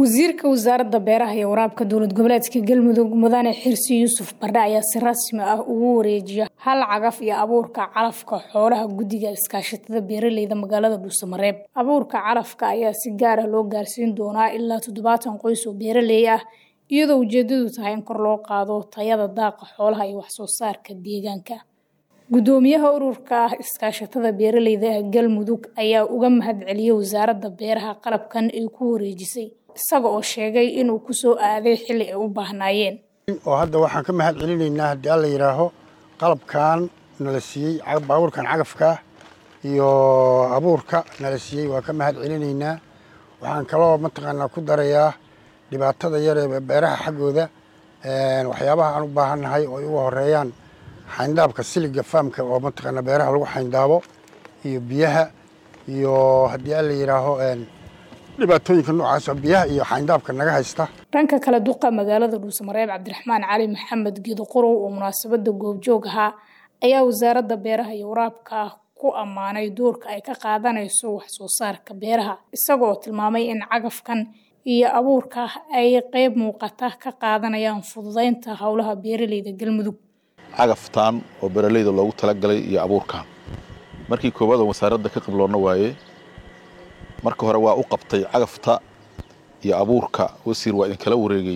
wasiirka wasaaradda beeraha iyo waraabka dowlad goboleedka galmudug mudane xirsi yuusuf bardhe ayaa si rasmi ah ugu wareejiya hal cagaf iyo abuurka calafka xoolaha guddiga iskaashatada beeraleyda magaalada dhuusamareeb abuurka calafka ayaa si gaar ah loo gaarsiin doonaa ilaa toddobaatan qoys oo beeraley ah iyadoo ujeedadu tahay in kor loo qaado tayada daaqa xoolaha iyo waxsoo saarka deegaanka gudoomiyaha ururka ah iskaashatada beeraleyda ee galmudug ayaa uga mahad celiyey wasaaradda beeraha qalabkan ay ku wareejisay isaga oo sheegay inuu ku soo aaday xilli ay u baahnaayeen oo hadda waxaan ka mahad celinaynaa haddii alla yidhaaho qalabkan nala siiyey baabuurkan cagafka iyo abuurka nala siiyey waa ka mahad celinaynaa waxaan kaloo mataqaanaa ku darayaa dhibaatada yar ee beeraha xaggooda waxyaabaha aan u baahannahay oo ay uga horeeyaan xayndaabka siliga faamka oo mataqaanaa beeraha lagu xayndaabo iyo biyaha iyo haddii alla yidhaaho dhibaatooyinka noocaas oo biyaha iyo xayndaabka naga haysta dhanka kale duqa magaalada dhuusamareeb cabdiraxmaan cali maxamed geedo qorow oo munaasabada goobjoog ahaa ayaa wasaaradda beeraha iyo waraabka ku ammaanay doorka ay ka qaadanayso wax soo saarka beeraha isaga oo tilmaamay in cagafkan iyo abuurka ay qeyb muuqata ka qaadanayaan fududeynta howlaha beeraleyda galmudug cagaftaan oo beeraleyda loogu talagalay iyo abuurkan markii koowaad oo wasaaradda ka qibloonna waaye marka hore waa u qabtay cagafta iyo abuurka wasiir waa idinkala wareegay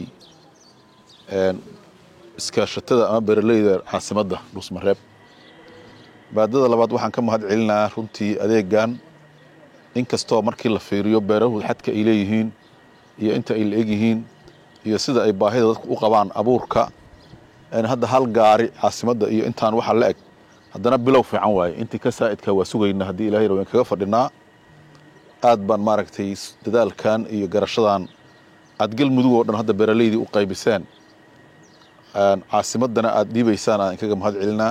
iskaashatada ama beeraleyda caasimadda dhuusmareeb baadada labaad waxaan ka mahad celinayaa runtii adeegan inkastoo markii la fiiriyo beerahu xadka ay leeyihiin iyo inta ay la-eg yihiin iyo sida ay baahida dadku u qabaan abuurka hadda hal gaari caasimadda iyo intaan waxa la eg haddana bilow fiican waaye intii ka saa'idka waa sugayna haddii ilahay rawen kaga fadhinaa aad baan maaragtay dadaalkan iyo garashadan aad galmudug oo dhan hadda beeraleydii u qaybiseen caasimaddana aad dhiibaysaan aan inkaga mahad celinaa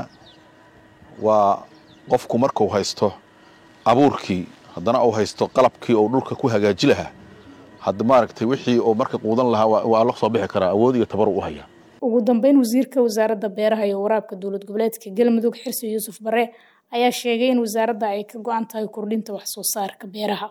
waa qofku markuu haysto abuurkii haddana uu haysto qalabkii oo dhulka ku hagaaji lahaa hadda maaragtay wixii uu marka quudan lahaa waa la soo bixi karaa awood iyo tabar u haya ugu dambeyn wasiirka wasaaradda beeraha iyo waraabka dowlad goboleedka galmudug xirsi yuusuf bare ayaa sheegay in wasaaradda ay ka go-an tahay kordhinta wax soo saarka beeraha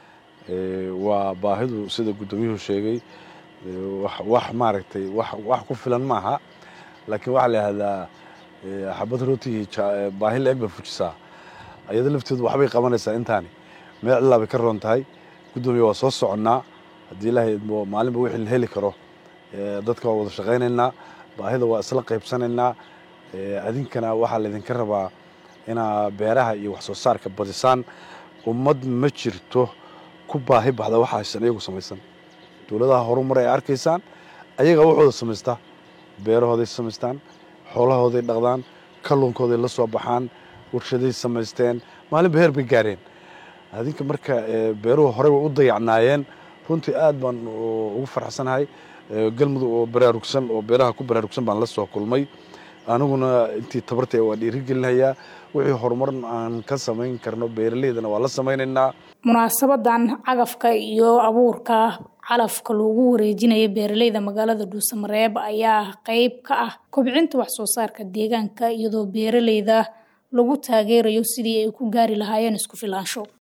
waa baahidu sida guddoomiyuhu sheegay wax maaragtay wax ku filan maaha laakiin waxaa la yihahdaa xabad rootigii baahi la-eg bay fujisaa ayado lafteedu waxbay qabanaysaa intaani meel cilaa bay ka roon tahay guddoomiya waa soo soconnaa haddii ilaahay maalinba wixii la heli karo dadka waa wada shaqaynaynaa baahida waa isla qaybsanaynaa adinkana waxaa laydinka rabaa inaa beeraha iyo wax soo saarka badisaan ummad ma jirto ku baahi baxda waxa haysan iyagu samaysan dowladaha horumar ay arkaysaan ayagaa waxooda samaystaa beerahooday samaystaan xoolahooday dhaqdaan kalluunkooday la soo baxaan warshaday samaysteen maalinba heer bay gaareen adinka marka beeruhu horey way u dayacnaayeen runtii aad baan ugu farxsanahay galmudug oo baraarugsan oo beeraha ku baraarugsan baan la soo kulmay aniguna intii tabartay waa dhiirigelinayaa wixii horumar aan ka samayn karno beeraleydana waa la samaynaynaa munaasabadan cagafka iyo abuurka calafka loogu wareejinaya beeraleyda magaalada dhuusamareeb ayaa qeyb ka ah kobcinta wax soo saarka deegaanka iyadoo beeraleyda lagu taageerayo sidii ay ku gaari lahaayeen isku filaansho